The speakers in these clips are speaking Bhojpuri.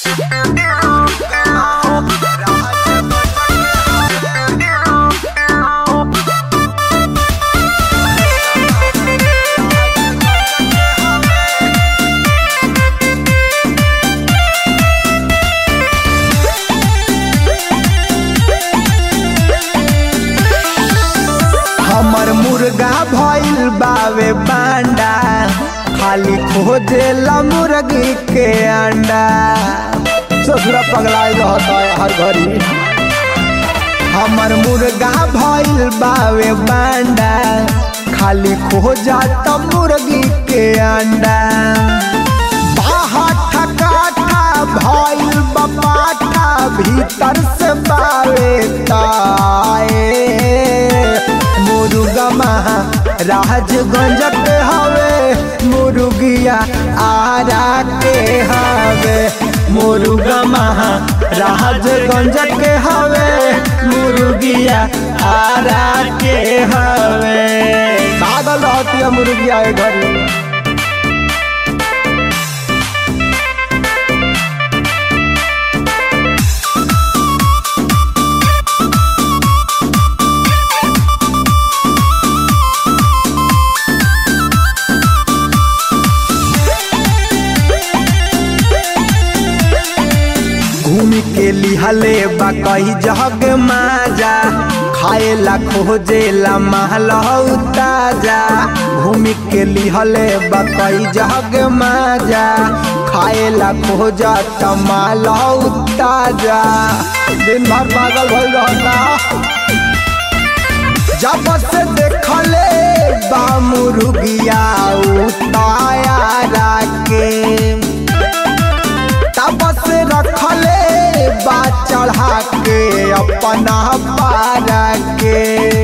हमर मुर्गा भइल बावे बांडा खाली खोजेला मुर्गी के अंडा ससुरा पगलाइ रहता है हर घड़ी हमर मुर्गा भइल बावे बांडा खाली खोजाता मुर्गी के अंडा बाहर ठकाठा भइल बपाठा भीतर से बावे ताए मुर्गा महा राजगंज के हवे मुर्गिया आरा के हवे मुर्गा महा राजगंज के हवे मुर्गिया आरा के हवे पागल रहती है मुर्गिया ए घड़ी घूम के लिहले बा कही जग माजा खाएला खोजेला महलहु ताजा घूम के लिहले बा कही जग माजा खाएला खोजा तमालहु ताजा दिन भर पागल भइल रहता जब से देखले बा मुर्गिया उताया के तबस रखले बा चढ़ा के अपना पारा के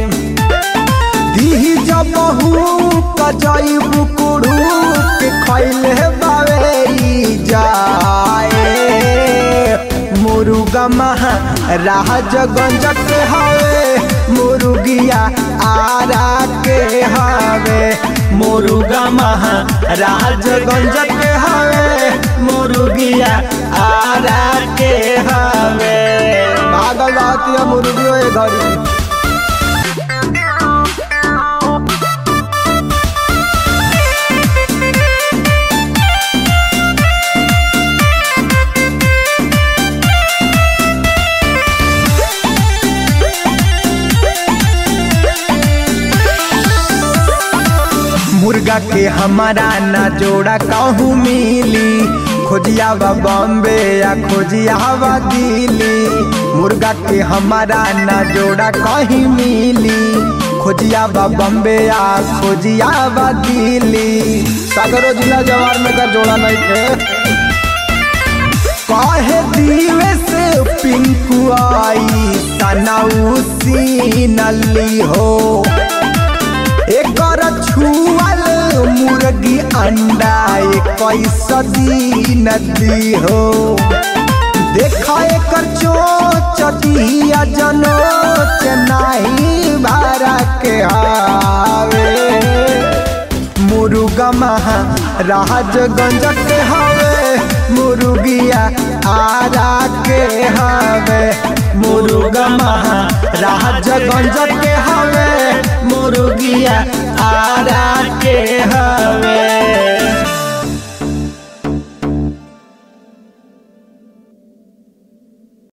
दी जब कजई बुकुड़ू के खैले बावे ई जाए मुर्गा महा राजगंज के हवे मुर्गिया आरा के हवे मुर्गा महा राजगंज के हवे मुर्गिया आरा के हवे भागल रहती है मुर्गियों ए घड़ी मुर्गा के हमारा ना जोड़ा कहूँ मिली खोजिया बा बॉम्बे या खोजिया बा दिल्ली मुर्गा के हमारा ना जोड़ा कहीं मिली खोजिया बा बॉम्बे या खोजिया बा दिल्ली सागरो जिला जवार में का जोड़ा नहीं थे काहे दिवे से पिंकू आई सनाउसी नली हो एकर छुअल मुर्गी अंडा इक्कीस दिन दी हो देखा एकर चोच दिया जनो चेन्नई भारा के हावे मुर्गा महा राजगंज के हवे मुर्गिया आरा के हवे मुर्गा महा राजगंज के हवे मुर्गिया आरा के हवे